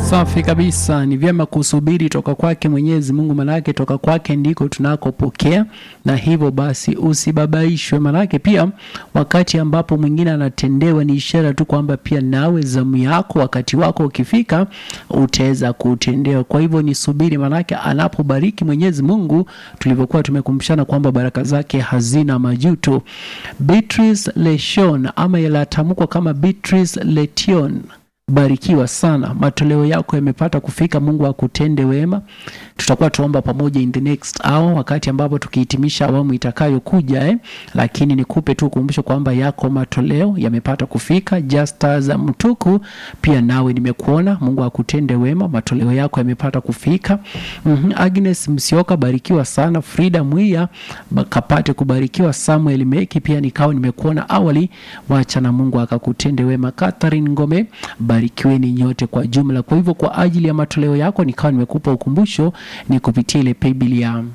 Safi kabisa, ni vyema kusubiri toka kwake Mwenyezi Mungu, manake toka kwake ndiko tunakopokea, na hivyo basi usibabaishwe, manake pia wakati ambapo mwingine anatendewa ni ishara tu kwamba pia nawe zamu yako, wakati wako ukifika, utaweza kutendewa. Kwa hivyo ni subiri, manake anapobariki Mwenyezi Mungu, tulivyokuwa tumekumbushana kwamba baraka zake hazina majuto. Beatrice Leshon ama yalatamkwa kama Beatrice Letion barikiwa sana, matoleo yako yamepata kufika. Mungu akutende wema. Tutakuwa tuomba pamoja in the next hour, wakati ambapo tukihitimisha awamu itakayokuja eh. Lakini nikupe tu ukumbusho kwamba yako matoleo yamepata kufika. Justas Mtuku, pia nawe nimekuona. Mungu akutende wema, matoleo yako yamepata kufika. mm -hmm. Agnes Msioka, barikiwa sana. Frida Mwiya kapate kubarikiwa. Samuel Meki, pia nikawa nimekuona awali, wacha na Mungu akakutende wema. Catherine Ngome barikiweni nyote kwa jumla. Kwa hivyo kwa ajili ya matoleo yako nikawa nimekupa ukumbusho, ni kupitia ile paybill ya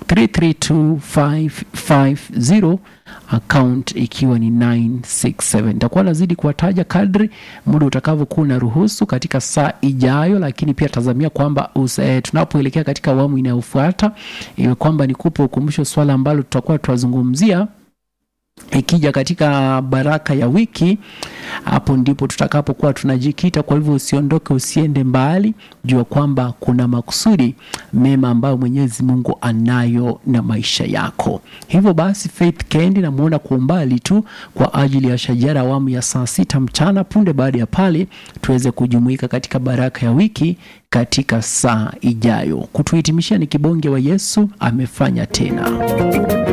332550 account ikiwa ni 967. Nitakuwa nazidi kuwataja kadri muda utakavyokuwa unaruhusu katika saa ijayo, lakini pia tazamia kwamba eh, tunapoelekea katika awamu inayofuata iwe kwamba nikupe ukumbusho swala ambalo tutakuwa tuwazungumzia ikija katika baraka ya wiki, hapo ndipo tutakapokuwa tunajikita. Kwa hivyo usiondoke, usiende mbali, jua kwamba kuna makusudi mema ambayo Mwenyezi Mungu anayo na maisha yako. Hivyo basi, Faith Kendi namwona kwa umbali tu kwa ajili ya shajara awamu ya saa sita mchana. Punde baada ya pale, tuweze kujumuika katika baraka ya wiki katika saa ijayo. Kutuhitimishia ni kibonge wa Yesu amefanya tena